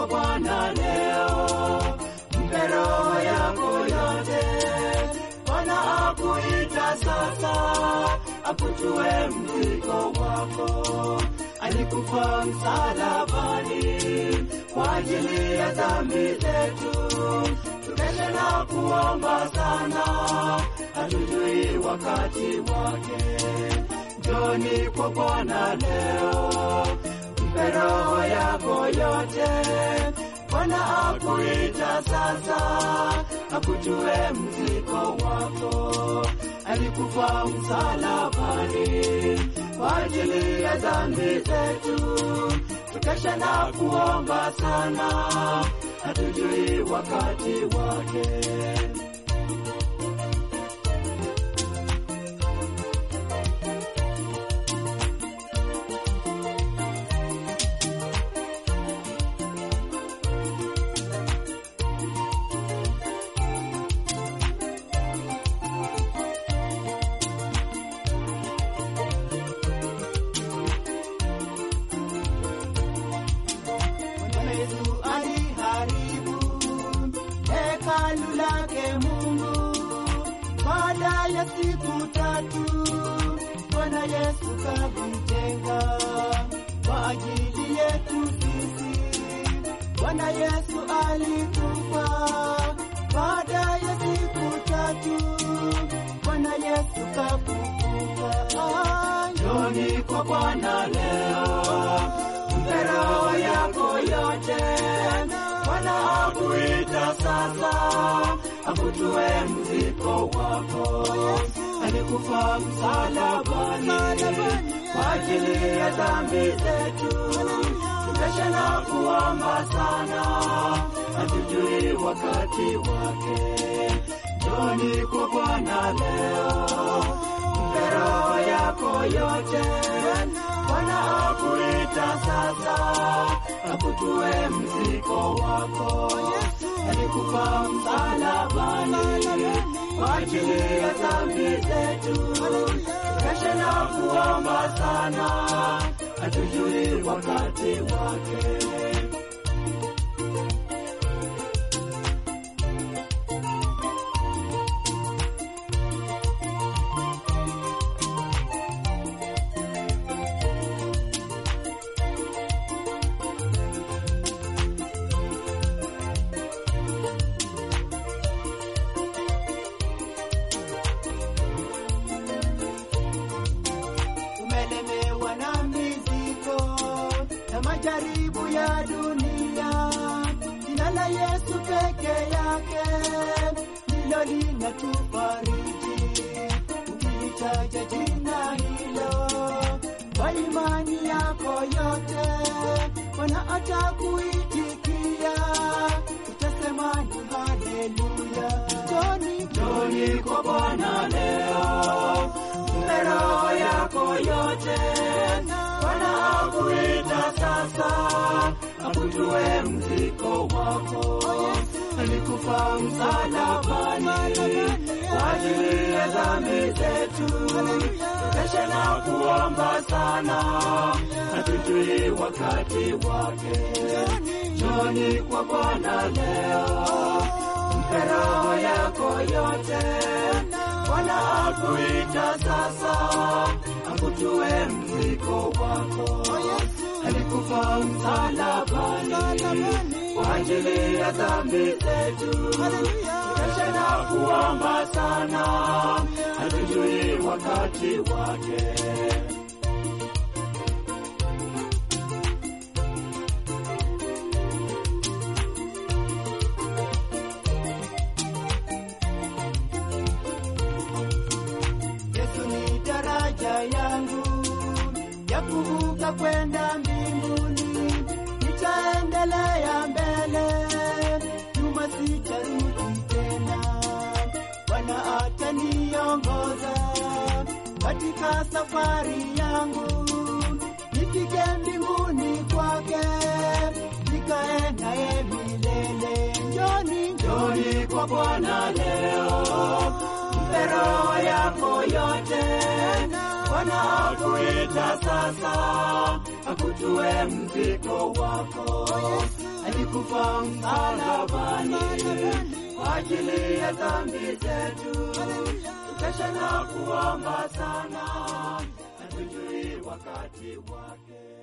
kwa Bwana leo, mpe roho yako yote. Bwana akuita sasa, akutue mzigo wako. Alikufa msalabani kwa ajili ya dhambi zetu. Tukeshe na kuomba sana, hatujui wakati wake. Njoni kwa Bwana leo, mpe roho yako yote. Bwana akuita sasa, akutue mzigo wako. Alikufa msalabani kwa ajili ya dhambi zetu. Tukesha na kuomba sana, hatujui wakati wake. Bwana Yesu aliharibu hekalu lake Mungu baada ya siku tatu. Bwana Yesu kakujenga kwa ajili yetu sisi. Bwana Yesu alikufa baada ya siku tatu. Bwana Yesu kafufuka. Njoni kwa Bwana leo mpe roho yako yote. Bwana akuita sasa, akutue mzigo wako. Alikufa msalabani kwa ajili ya dhambi zetu. Tukesha na kuomba sana, hatujui wakati wake. Njoni kwa Bwana leo, mpe roho yako yote. Bwana akuita sasa, akutue mzigo wako. Alikufa msalabani kwa ajili ya dhambi zetu. Kesha na kuomba sana, hatujui wakati wake. umelemewa na mizigo na majaribu ya dunia. Jina la Yesu peke yake ndilo linatufariji. Ukilitaja jina hilo kwa imani yako yote, Bwana atakuitikia, utasema ni haleluya. Njoni, njoni kwa Bwana leo mpe roho yako yote. Bwana akuita sasa, akutue mzigo wako. Alikufa msalabani kwa ajili ya dhambi zetu. Kesha na kuomba sana, hatujui wakati wake. Njoni kwa Bwana leo, mpe roho yako yote. Bwana akuita sasa, akutue mzigo wako. Alikufa msalabani kwa ajili ya dhambi zetu. Kesha na kuomba sana, hatujui wakati wake. Yesu ni daraja yangu ya kuvuka kwenda mbinguni. Nitaendelea mbele, nyuma sitarudi tena. Bwana ataniongoza katika safari yangu, nifike mbinguni kwake, nikae naye milele. Njoni, njoni kwa Bwana leo mpe roho yako yote. Bwana akuita sasa, akutue mzigo wako. Alikufa msalabani kwa ajili ya dhambi zetu. Tukesha na kuomba sana, hatujui wakati wake.